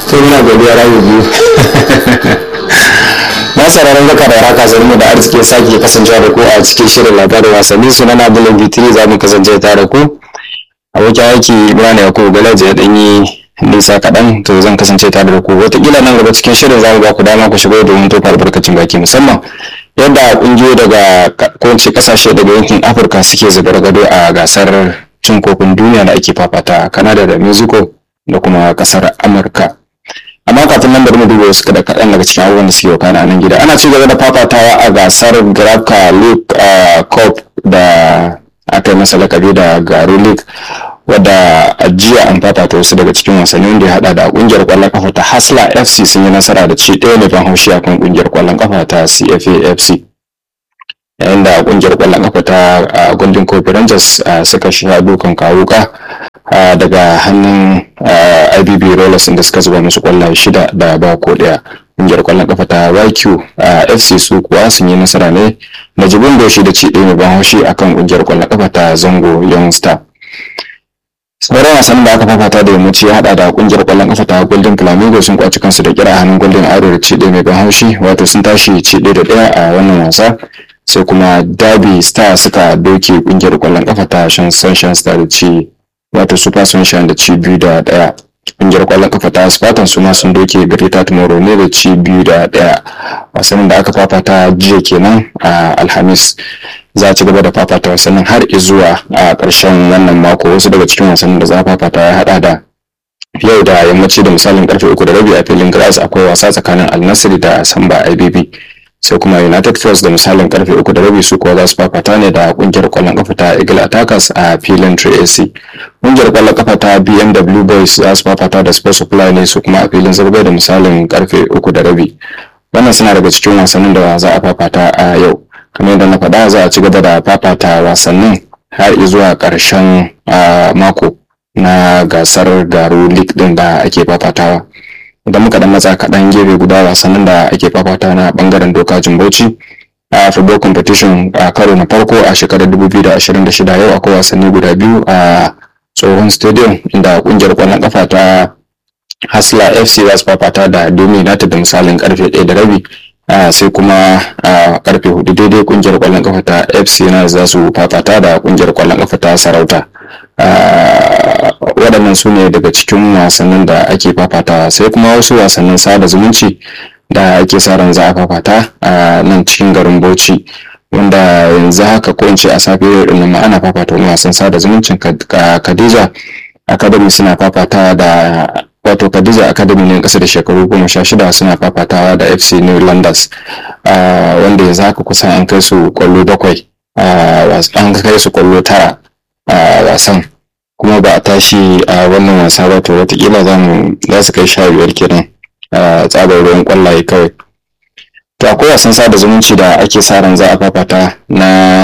to muna godiya rayu biyu na sauraron baka da raka zan mu da arziki sake kasancewa da ku a cikin shirin labarin wasanni suna na Abdullahi Bitiri za mu kasance tare da ku abokin aiki Ibrahim Yakubu Galaji ya danyi nisa kaɗan to zan kasance tare da ku wataƙila nan gaba cikin shirin za mu ba ku dama ku shigo domin tofa albarkacin baki musamman yadda ƙungiyoyi daga kowace ƙasashe daga yankin Afirka suke zubar gado a gasar cin kofin duniya da ake fafata a Canada da Mexico da kuma ƙasar Amurka. amma kafin nan bari mu duba wasu kada kaɗan daga cikin abubuwan da suke wakana a nan gida ana ci gaba da fafatawa a gasar grafka league cup da aka yi masa lakabi da garo league wadda a jiya an fafata wasu daga cikin wasanni wanda ya hada da kungiyar kwallon kafa ta hasla fc sun yi nasara da ci ɗaya ne ban haushi akan kungiyar kwallon kafa ta cfa fc yayin da kungiyar kwallon kafa ta golden coffee rangers suka sha dukan kawuka daga hannun ibb rollers inda suka zuba musu kwallaye shida da ba ko daya kungiyar kwallon kafa ta yq fc su kuwa sun yi nasara ne na jibin doshi da ci ɗaya mai ban haushi akan kungiyar kwallon kafa ta zango young star sauran wasannin da aka fafata da yammaci ya hada da kungiyar kwallon kafa ta golden flamingo sun kwaci kansu da kira hannun golden arrow da ci ɗaya mai ban haushi wato sun tashi ci ɗaya da ɗaya a wannan wasa sai kuma derby star suka doke kungiyar kwallon kafa ta sunshine star da ci wato super sunshine da ci biyu da daya kungiyar kwallon kafa ta spartan su ma sun doke greta tomorrow ne da ci biyu da daya wasannin da aka fafata jiya kenan a alhamis za a ci gaba da fafata wasannin har zuwa a ƙarshen wannan mako wasu daga cikin wasannin da za a fafata ya hada da yau da yammaci da misalin karfe uku da rabi a filin grass akwai wasa tsakanin alnasiri da samba ibb sai kuma united force da misalin karfe uku da rabi su kuwa za su fafata ne da kungiyar kwallon kafa ta eagle attackers a filin 3ac kungiyar kwallon kafa ta bmw boys za su fafata da sports supply ne su kuma a filin zarbai da misalin karfe uku da rabi wannan suna daga cikin wasannin da za a fafata a yau kamar yadda na faɗa za a ci gaba da fafata wasannin har zuwa ƙarshen mako na gasar garo league din da ake fafatawa idan muka dan matsa kaɗan gefe guda wasannin da ake fafata na bangaren doka jimbauci a football competition a karo na farko a shekarar 2026 yau akwai wasanni guda biyu a tsohon stadium inda kungiyar kwallon kafa ta hasla fc za su fafata da domi united da misalin karfe 1 da rabi sai kuma a karfe 4 daidai kungiyar kwallon kafa ta fc na za su fafata da kungiyar kwallon kafa ta sarauta waɗannan su ne daga cikin wasannin da ake fafata sai kuma wasu wasannin sada zumunci da ake sa ran za a fafata a nan cikin garin bauchi wanda yanzu haka ko in ce a safe yau din nan ana fafata wani wasan sada zumuncin Khadija Academy suna fafatawa da wato Khadija Academy ne kasa da shekaru goma sha shida suna fafatawa da FC New Landers wanda yanzu haka kusan an kai su kwallo bakwai an kai su kwallo tara a wasan kuma ba a tashi a wannan wasa ba to watakila za su kai sha biyar kenan a tsabar ruwan kwallaye kawai to akwai wasan sada zumunci da ake sa ran za a fafata na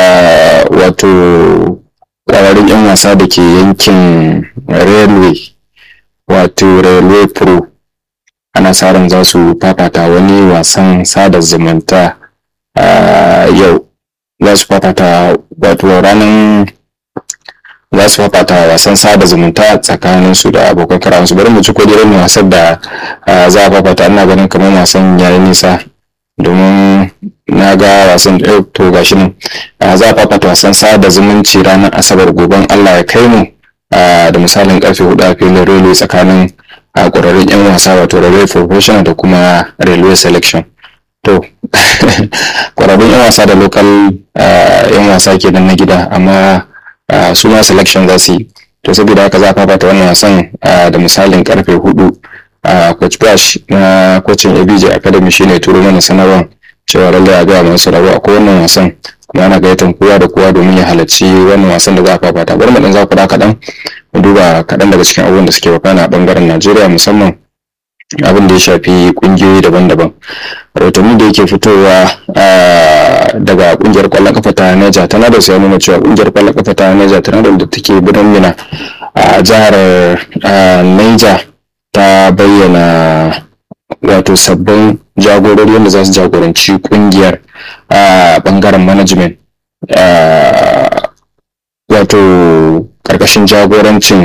wato ƙwararrun 'yan wasa da ke yankin railway wato railway pro ana sa ran za su fafata wani wasan sada zumunta yau za su fafata wato ranar za su fafata wasan sada zumunta tsakanin su da abokan karawansu bari mu ci ko irin wasan da za a fafata ina ganin kamar wasan yayi nisa domin na ga wasan to gashi nan za a fafata wasan sada zumunci ranar asabar goben allah ya kai mu da misalin karfe hudu a filin railway tsakanin a ƙwararrun 'yan wasa wato railway professional da kuma railway selection to ƙwararrun 'yan wasa da local 'yan wasa kenan na gida amma su ma selection za su yi to saboda haka za a fafata wannan wasan da misalin karfe hudu coach bash na kocin abj academy shine turo mana sanarwar cewa lallai a gaya masu rabu a wannan wasan kuma ana gayyatar kowa da kowa domin ya halarci wannan wasan da za a fafata bari mu dan za ku da kaɗan mu duba kaɗan daga cikin abubuwan da suke wakana a bangaren najeriya musamman abin da ya shafi kungiyoyi daban-daban rahotanni da yake fitowa daga kungiyar kwallon kafa ta Niger Tornadoes ya nuna cewa kungiyar kwallon kafa ta Niger Tornadoes da take birnin Mina a jihar Niger ta bayyana wato sabbin jagorori wanda za su jagoranci kungiyar a bangaren management wato karkashin jagorancin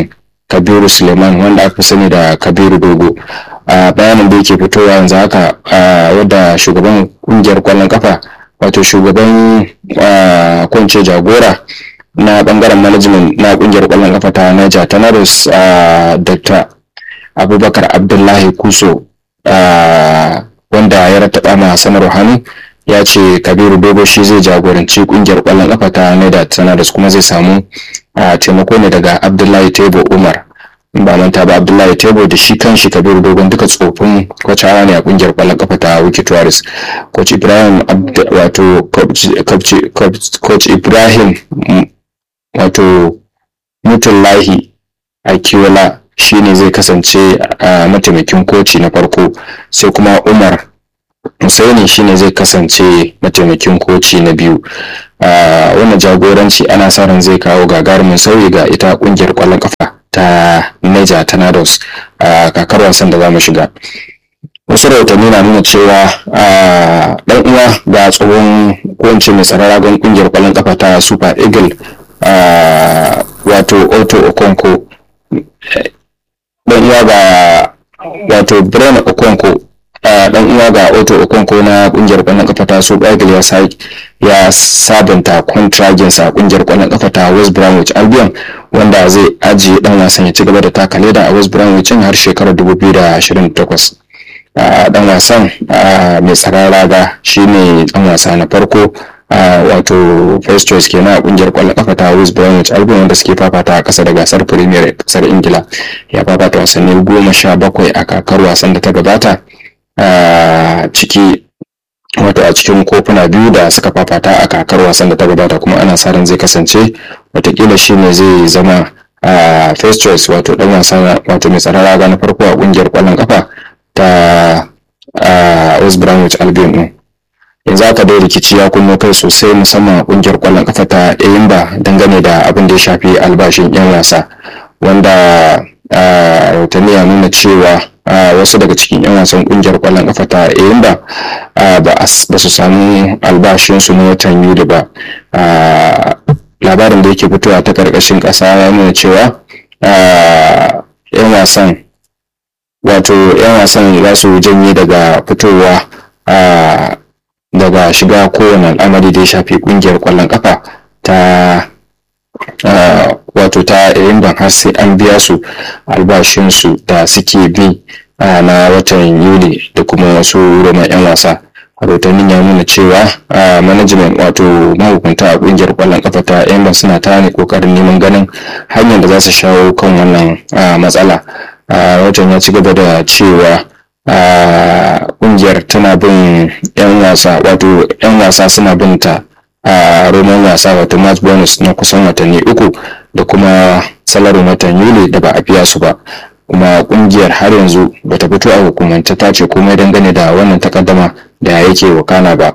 kabiru suleiman wanda aka sani da kabiru dogo a bayanin da yake fitowa yanzu haka wadda shugaban kungiyar kwallon kafa wato shugaban kwance jagora na bangaren management na kungiyar kwallon kafa ta Niger Tornadoes Dr. Abubakar Abdullahi Kuso wanda ya rattaba ma sanarwa hannu ya ce Kabiru Dogo shi zai jagoranci kungiyar kwallon kafa ta Niger Tornadoes kuma zai samu taimako ne daga Abdullahi Tebo Umar ba manta ba Abdullahi Tebo da shi kanshi Kabiru Dogon duka tsofin kwacawa ne a kungiyar kwallon kafa ta Wiki Tourist coach Ibrahim wato coach Ibrahim wato mutullahi akiwala shine zai kasance a mataimakin koci na farko sai kuma umar Hussaini shine zai kasance mataimakin koci na biyu wannan jagoranci ana sa ran zai kawo gagarumin sauyi ga ita kungiyar kwallon kafa ta Niger Tornadoes a kakar wasan da za mu shiga wasu rahotanni na nuna cewa dan uwa ga tsohon kowace mai tsararragon kungiyar kwallon kafa ta Super Eagle wato Otto Okonko dan uwa ga wato Bren Okonko dan uwa ga Otto Okonko na kungiyar kwallon kafa ta Super Eagle ya sai ya sabunta kontragin sa kungiyar kwallon kafa ta West Bromwich Albion wanda zai ajiye dan wasan ya ci gaba da taka leda a West Bromwich har shekarar 2028 dan wasan mai tsaron raga shine dan wasa na farko wato first choice kenan a kungiyar kwallon kafa ta West Bromwich Albion wanda suke fafata a kasa da gasar Premier kasar Ingila ya fafata wasanni goma sha bakwai a kakar wasan da ta gabata ciki wato a cikin kofuna biyu da suka fafata a kakar wasan da ta gabata kuma ana sa ran zai kasance watakila shi ne zai zama a first choice wato dan wasa wato mai tsaron raga na farko a kungiyar kwallon kafa ta West Bromwich Albion din yanzu aka dai rikici ya kunno kai sosai musamman a kungiyar kwallon kafa ta Eyimba dangane da abin da ya shafi albashin yan wasa wanda rahotanni ya nuna cewa wasu daga cikin 'yan wasan kungiyar kwallon kafa ta Eyimba ba su samu albashinsu na watan Yuli ba labarin da yake fitowa ta karkashin ƙasa ya nuna cewa 'yan wasan wato 'yan wasan za su janye daga fitowa daga shiga kowane al'amari da ya shafi kungiyar kwallon kafa ta wato ta Eyimba har sai an biya su albashinsu da suke bi na watan Yuli da kuma wasu roman 'yan wasa. rahotannin ya nuna cewa management wato mahukunta a kungiyar kwallon kafa ta Eyimba suna ta ne kokarin neman ganin hanyar da za su shawo kan wannan matsala. Rahoton ya ci gaba da cewa kungiyar tana bin 'yan wasa wato 'yan wasa suna bin ta a roman wasa wato match bonus na kusan watanni uku da kuma salarin watan yuli da ba a biya su ba kuma kungiyar har yanzu bata fito a hukumance ta ce komai dangane da wannan takaddama da yake wakana ba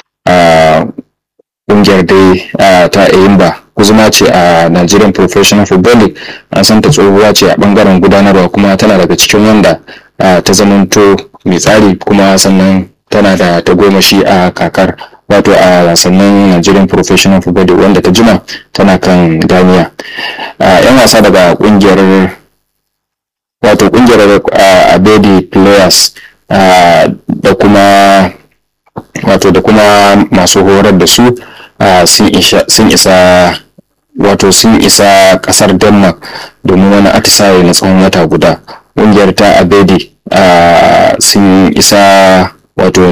kungiyar dai ta eyimba kuzuma ce a nigerian professional football league an san ta tsohuwa ce a bangaren gudanarwa kuma tana daga cikin wanda ta zamanto mai tsari kuma sannan tana da tagomashi a kakar wato a wasannin Nigerian Professional Football wanda ta jima tana kan ganiya. yan wasa daga kungiyar wato kungiyar Abedi Players da kuma wato da kuma masu horar da su sun isa wato sun isa kasar Denmark domin wani atisaye na tsawon wata guda. Kungiyar ta Abedi sun isa wato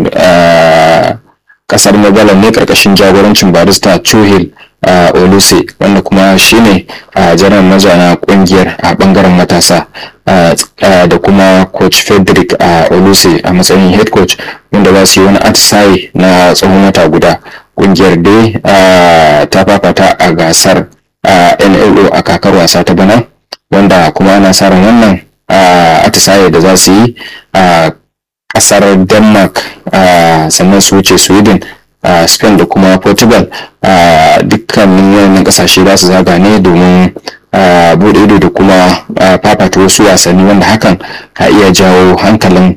kasar Magalan ne karkashin jagorancin barista Chuhil Oluse wanda kuma shine jaran mazana kungiyar a bangaren matasa da kuma coach Frederick Oluse a matsayin head coach wanda za su yi wani atisaye na tsawon wata guda kungiyar dai ta fafata a gasar NLO a kakar wasa ta bana wanda kuma ana sa ran wannan atisaye da za su yi a kasar denmark sannan su wuce sweden spain da kuma portugal dukkanin wannan kasashe za su zaga ne domin bude ido da kuma fafata wasu wasanni wanda hakan ka iya jawo hankalin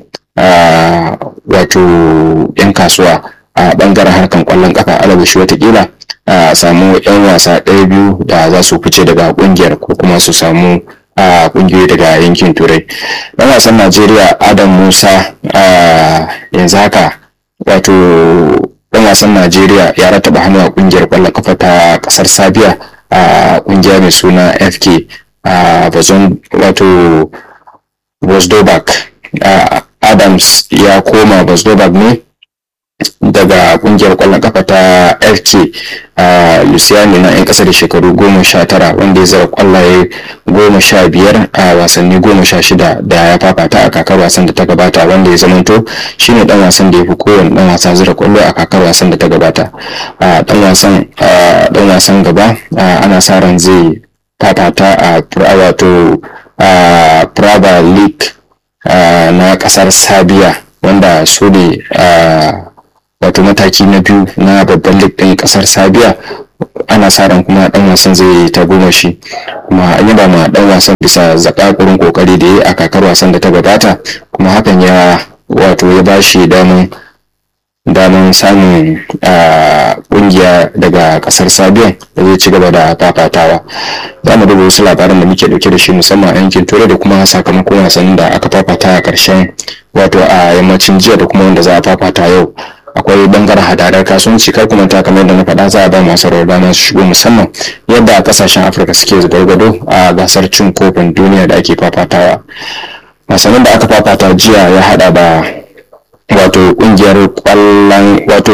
wato 'yan kasuwa a bangaren harkan kwallon kafa alabashi watakila a samu 'yan wasa ɗaya biyu da za su fice daga kungiyar ko kuma su samu a kungiyoyi daga yankin turai dan wasan najeriya adam musa yanzu haka wato dan wasan najeriya ya rataba hannu a kungiyar kwallon kafa ta kasar sabiya a kungiya mai suna fk a bazon wato bosdobak adams ya koma bosdobak ne daga kungiyar kwallon kafa ta fk a luciani na 'yan kasa da shekaru goma sha tara wanda ya zara kwallaye goma sha biyar a wasanni goma sha shida da ya fafata a kakar wasan da ta gabata wanda ya zamanto shine dan wasan da ya fi kowane dan wasa zira kwallo a kakar wasan da ta gabata a dan wasan dan wasan gaba ana sa ran zai fafata a wato a Prava League na kasar Sabiya wanda su ne wato mataki na biyu na babban lig ɗin ƙasar sabiya ana sa ran kuma ɗan wasan zai ta goma shi kuma an yaba ma ɗan wasan bisa zakakurin kokari da ya yi a kakar wasan da ta gabata kuma hakan ya wato ya bashi daman daman samun kungiya daga kasar sabiyan da zai ci gaba da fafatawa za mu duba wasu labaran da muke dauke da shi musamman a yankin turai da kuma sakamakon wasannin da aka fafata a karshen wato a yammacin jiya da kuma wanda za a fafata yau akwai bangaren hadadar kasuwanci kar kuma ta kamar da na faɗa za a ba masu rawar dama su shigo musamman yadda kasashen afirka suke gwargwado a gasar cin kofin duniya da ake fafatawa wasannin da aka fafata jiya ya hada da wato kungiyar kwallon wato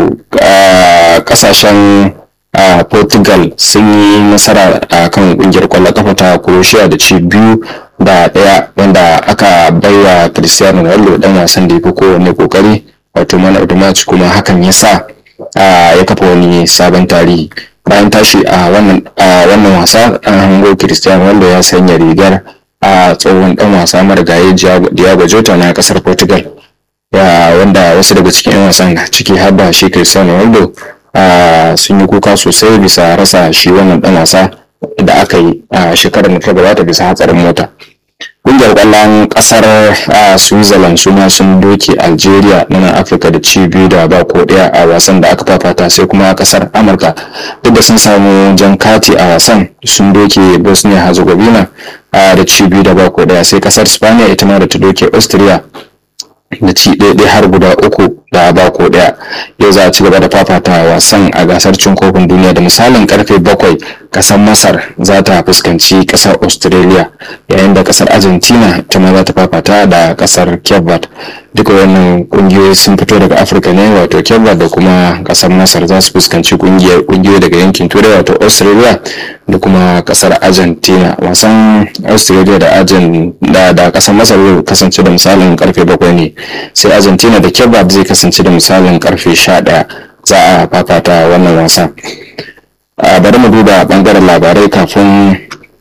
kasashen portugal sun yi nasara a kan kungiyar kwallon kafa ta croatia da ci biyu da daya wanda aka baiwa cristiano ronaldo dan wasan da ya fi kowanne kokari wato man of the match kuma hakan ya sa ya kafa wani sabon tarihi bayan tashi a wannan wasa an hango cristiano ronaldo ya sanya rigar a tsohon dan wasa marigayi diego jota na kasar portugal ya wanda wasu daga cikin 'yan wasan ciki har da shi cristiano ronaldo sun yi kuka sosai bisa rasa shi wannan dan wasa da aka yi a shekarar da ta gabata bisa hatsarin mota kungiyar kwallon kasar switzerland su ma sun doke algeria na nan afirka da ci biyu da ba ko daya a wasan da aka fafata sai kuma kasar amurka duk da sun samu jan kati a wasan sun doke bosnia herzegovina da ci biyu da ba ko daya sai kasar spaniya ita ma da ta doke austria da ci ɗaya har guda uku da ba ko ɗaya yau za a ci gaba da fafata wasan a gasar cin kofin duniya da misalin karfe bakwai ƙasar masar za ta fuskanci ƙasar australia yayin da ƙasar argentina ta ma za ta fafata da ƙasar cape duka wannan ƙungiyoyi sun fito daga afirka ne wato cape da kuma ƙasar masar za su fuskanci ƙungiyoyi daga yankin turai wato australia da kuma ƙasar argentina wasan australia da da da ƙasar masar zai kasance da misalin karfe bakwai ne sai argentina da cape zai kasance da misalin karfe 11 za a fafata wannan wasa bari mu duba bangaren labarai kafin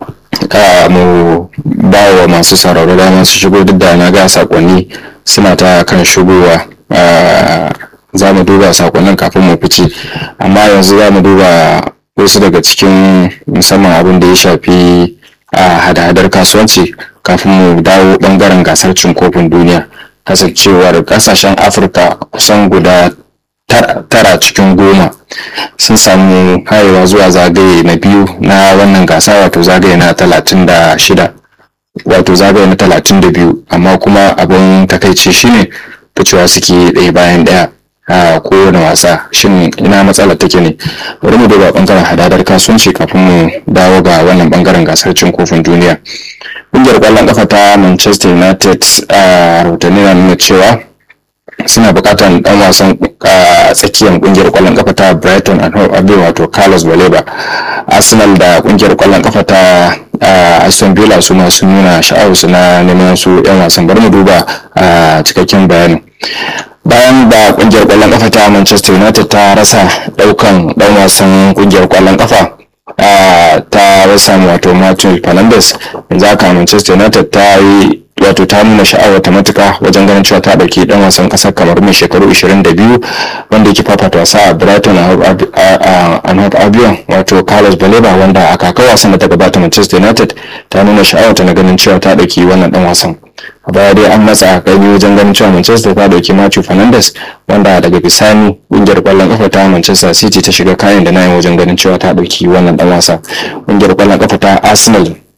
mu ba wa masu sauraro dama su shigo duk da na ga sakonni suna ta kan shigowa za mu duba sakonnin kafin mu fice amma yanzu za mu duba wasu daga cikin musamman abin da ya shafi hada-hadar kasuwanci kafin mu dawo bangaren gasar cin kofin duniya kasancewar kasashen afirka kusan guda tara cikin goma sun samu hayewa zuwa zagaye na biyu na wannan gasa wato zagaye na talatin da shida wato zagaye na talatin da biyu amma kuma abin takaici shine ficewa suke ɗaya bayan ɗaya a kowane wasa shin ina matsala take ne bari mu duba bangaren hadadar kasuwanci kafin mu dawo ga wannan bangaren gasar cin kofin duniya ƙungiyar ƙwallon ƙafa ta manchester united a rahotanni na nuna cewa suna buƙatar ɗan wasan tsakiyar ƙungiyar ƙwallon ƙafa ta brighton and hove albion wato carlos baleba arsenal da ƙungiyar ƙwallon ƙafa ta aston villa su ma sun nuna sha'awarsu na neman su 'yan wasan bari mu duba cikakken bayanin bayan da kungiyar kwallon kafa ta manchester united ta rasa daukan dan wasan kungiyar kwallon kafa ta rasa wato martin fernandes yanzu haka manchester united ta yi wato ta nuna sha'awar ta matuka wajen ganin cewa ta dauki dan wasan kasar kamar mai shekaru 22 wanda yake fafata wasa a brighton and hove albion wato carlos baleba wanda a kakar wasan da ta gabata manchester united ta nuna sha'awar ta na ganin cewa ta dauki wannan dan wasan a baya dai an matsa kai wajen ganin cewa manchester ta dauki matthew fernandes wanda daga bisani kungiyar kwallon kafa ta manchester city ta shiga kayan da nayin wajen ganin cewa ta dauki wannan dan wasa kungiyar kwallon kafa ta arsenal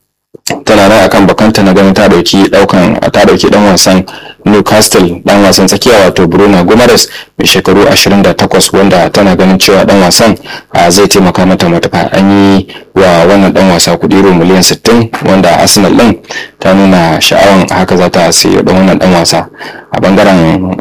tana nan akan bakanta na ganin ta dauki daukan ta dauki dan wasan Newcastle dan wasan tsakiya wato Bruno Gomes mai shekaru 28 wanda tana ganin cewa dan wasan zai taimaka mata matuƙa an yi wa wannan dan wasa kudi euro miliyan 60 wanda Arsenal din ta nuna sha'awan haka za ta sayi dan wannan dan wasa a bangaren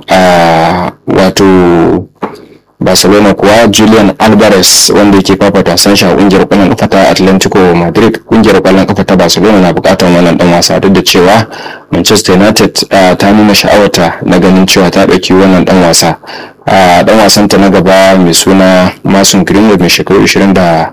wato barcelona kuwa julian alvarez wanda yake fafata sashi a kungiyar kwallon kafa ta atlantico madrid kungiyar kwallon kafa ta barcelona na bukatar wannan dan wasa duk da cewa manchester united ta nuna sha'awarta na ganin cewa ta ɗauki wannan dan wasa dan wasan ta na gaba mai suna mason greenwood mai shekaru 24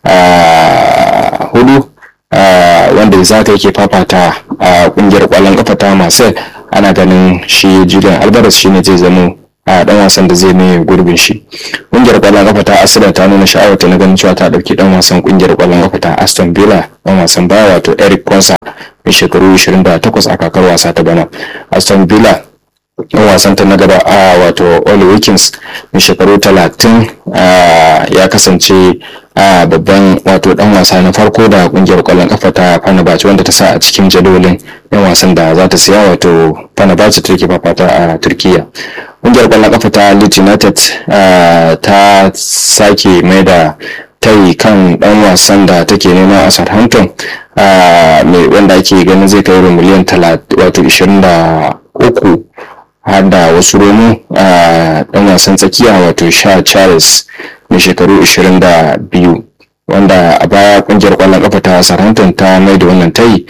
wanda ya zaka yake fafata a kungiyar kwallon kafa ta marcel ana ganin shi julian alvarez shine zai zama a dan wasan da zai mai gurbin shi kungiyar kwallon kafa ta arsenal ta nuna sha'awarta na ganin cewa ta dauki dan wasan kungiyar kwallon kafa ta aston villa dan wasan baya wato eric konsa mai shekaru 28 a kakar wasa ta bana aston villa dan wasan ta na gaba a wato oli wilkins mai shekaru 30 ya kasance a babban wato dan wasa na farko da kungiyar kwallon kafa ta Fenerbahce wanda ta sa a cikin jadawalin yan wasan da za ta siya wato Fenerbahce take fafata a Turkiya kungiyar kwallon kafa ta Leeds United ta sake mai da tayi kan dan wasan da take nema a Southampton mai wanda ake ganin zai kai miliyan wato 23 har da wasu romo a dan wasan tsakiya wato sha charles mai shekaru 22 wanda a baya kungiyar kwallon kafa ta Southampton ta mai da wannan tayi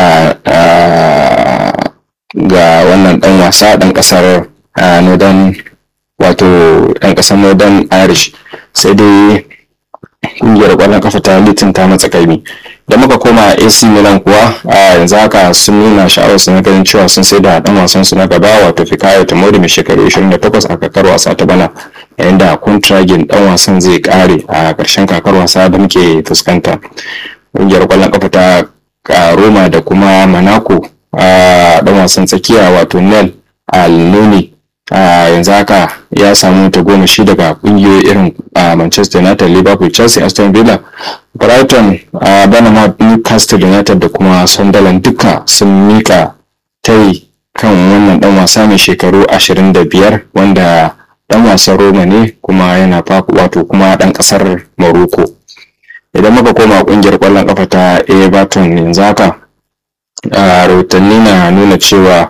ga wannan dan wasa dan kasar northern wato dan kasar northern irish sai dai kungiyar kwallon kafa ta litin ta matsa kaimi da muka koma AC Milan kuwa a yanzu haka sun nuna sha'awar su na ganin cewa sun sai da dan wasan su na gaba wato Fikayo Tomori mai shekaru 28 a kakar wasa ta bana yayin da kontragin dan wasan zai kare a ƙarshen kakar wasa da muke fuskanta kungiyar kwallon kafa ta Roma da kuma Monaco a dan wasan tsakiya wato Nel Al-Nuni a yanzu haka ya samu ta goma shi daga kungiyoyi irin manchester united liverpool chelsea aston villa brighton a banama newcastle united da kuma sunderland duka sun mika tai kan wannan dan wasa mai shekaru 25 wanda dan wasan roma ne kuma yana wato kuma dan kasar morocco idan muka koma kungiyar kwallon kafa ta everton yanzu haka rahotanni na nuna cewa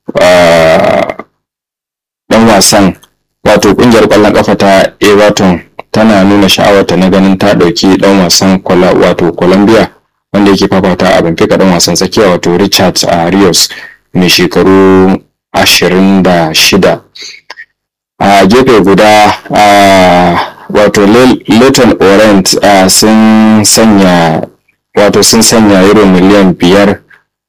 dan wasan wato kungiyar kwallon kafa ta everton tana nuna sha'awarta na ganin ta dauki dan wasan wato colombia wanda yake fafata a benfica dan wasan tsakiya wato richard a rios mai shekaru 26 a gefe guda wato leighton orient sun sanya wato sun sanya euro miliyan biyar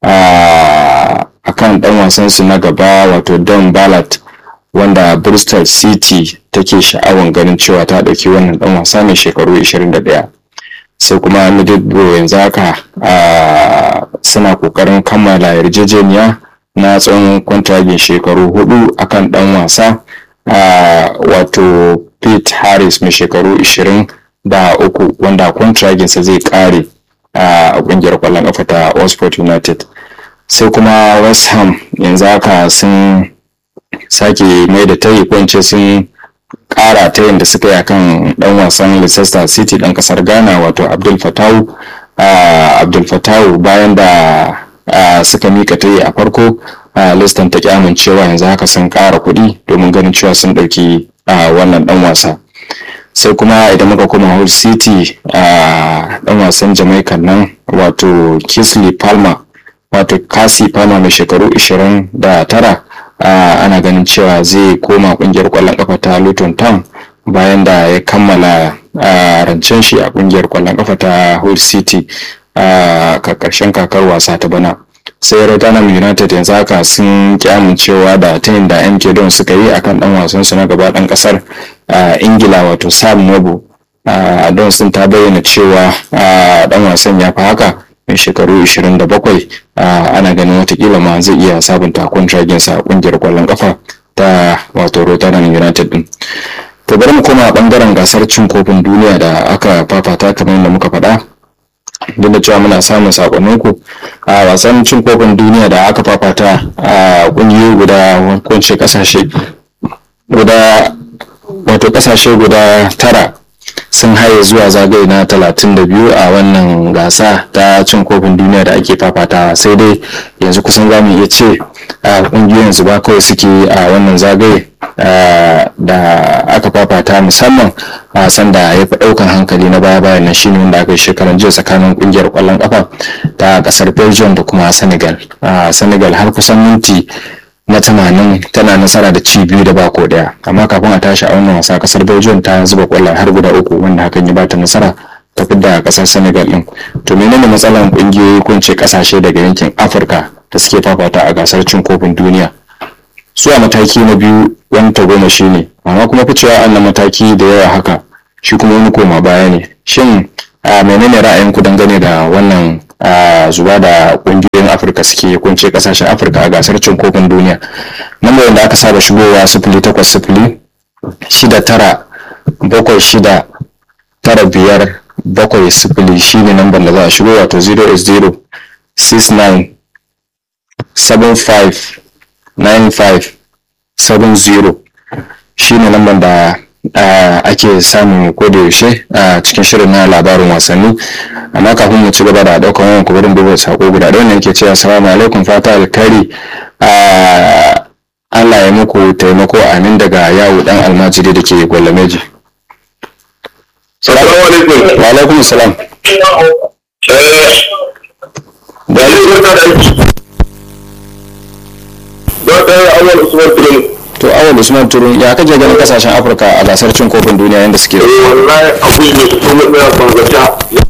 a kan dan wasansu na gaba wato don ballot wanda bristol city take sha'awan ganin cewa ta ɗauki wannan ɗan wasa mai shekaru 21 sai kuma middlesbrough yanzu haka suna ƙoƙarin kammala yarjejeniya na tsawon kwantragin shekaru hudu akan ɗan wasa wato pete harris mai shekaru 23 wanda kwantraginsa zai ƙare a ƙungiyar ƙwallon ƙafa ta oxford united sai kuma west ham yanzu haka sun sake mai da tayi kwance sun kara ta da suka yi akan dan wasan Leicester City dan kasar Ghana wato Abdul Fatawu Abdul Fatawu bayan da suka mika tayi a farko Leicester ta ki amincewa yanzu haka sun kara kuɗi domin ganin cewa sun ɗauki wannan dan wasa sai kuma idan muka koma Hull City dan wasan Jamaica nan wato Kisley Palmer wato Kasi Palmer mai shekaru 29 Uh, ana ganin cewa zai koma kungiyar kwallon kafa ta Luton Town bayan da ya kammala uh, rancen shi a kungiyar kwallon kafa ta Hull City a uh, karshen kakar wasa ta bana sai Rotherham United yanzu haka sun ki amincewa da tayin da MK Don suka yi akan dan wasan su na gaba dan kasar Ingila wato Sam Noble Don sun ta bayyana cewa dan wasan ya fi haka mai shekaru 27 ana ganin watakila ma zai iya sabunta sa a kungiyar kwallon kafa ta wato Rotterdam United din. To bari mu koma bangaren gasar cin kofin duniya da aka fafata kamar yadda muka faɗa. duk da cewa muna samun sakonninku a wasan cin kofin duniya da aka fafata a kungiyoyi guda kunce kasashe guda wato kasashe guda tara sun haye zuwa zagaye na 32 a wannan gasa ta cin kofin duniya da ake fafata sai dai yanzu kusan za mu iya ce a kungiyoyin su ba kawai suke a wannan zagaye da aka fafata musamman a sanda ya fi daukan hankali na baya bayan nan shine wanda aka yi shekaran jiya tsakanin kungiyar kwallon kafa ta kasar belgium da kuma senegal senegal har kusan minti na tamanin tana nasara da ci biyu da bako daya amma kafin a tashi a wannan wasa kasar belgium ta zuba kwallon har guda uku wanda hakan ya bata nasara ta fidda kasar senegal din to menene matsalar kungiyoyi ko ce kasashe daga yankin afirka da suke fafata a gasar cin kofin duniya su a mataki na biyu wani tagoma shi ne amma kuma ficewa annan mataki da yawa haka shi kuma wani koma baya ne shin menene ra'ayinku dangane da wannan zuba da kungiyoyin afirka suke kunce kasashen afirka a gasar cin kofin duniya lambar da aka saba shigowa sifili takwas sifili shida tara bakwai shida tara biyar bakwai sifili shine lambar da za a shigo wato 0 69 75 95 70 shine lambar da Uh, ake samun yaushe a uh, cikin shirin na labarin wasanni amma kafin mu ci gaba da daukan wayan ku barin duba sako guda da wannan ke cewa assalamu alaikum fata alkari uh, Allah ya muku taimako amin daga yawo dan almajiri da ke gwalameji Salamu alaikum. wa alaikum salam Da alaikum ta da aiki. Don ɗaya awal Usman Turin. to awal usman turun ya kaje ganin kasashen afirka a gasar cin kofin duniya yadda suke wallahi abu ne da kuma tsaya kwanzata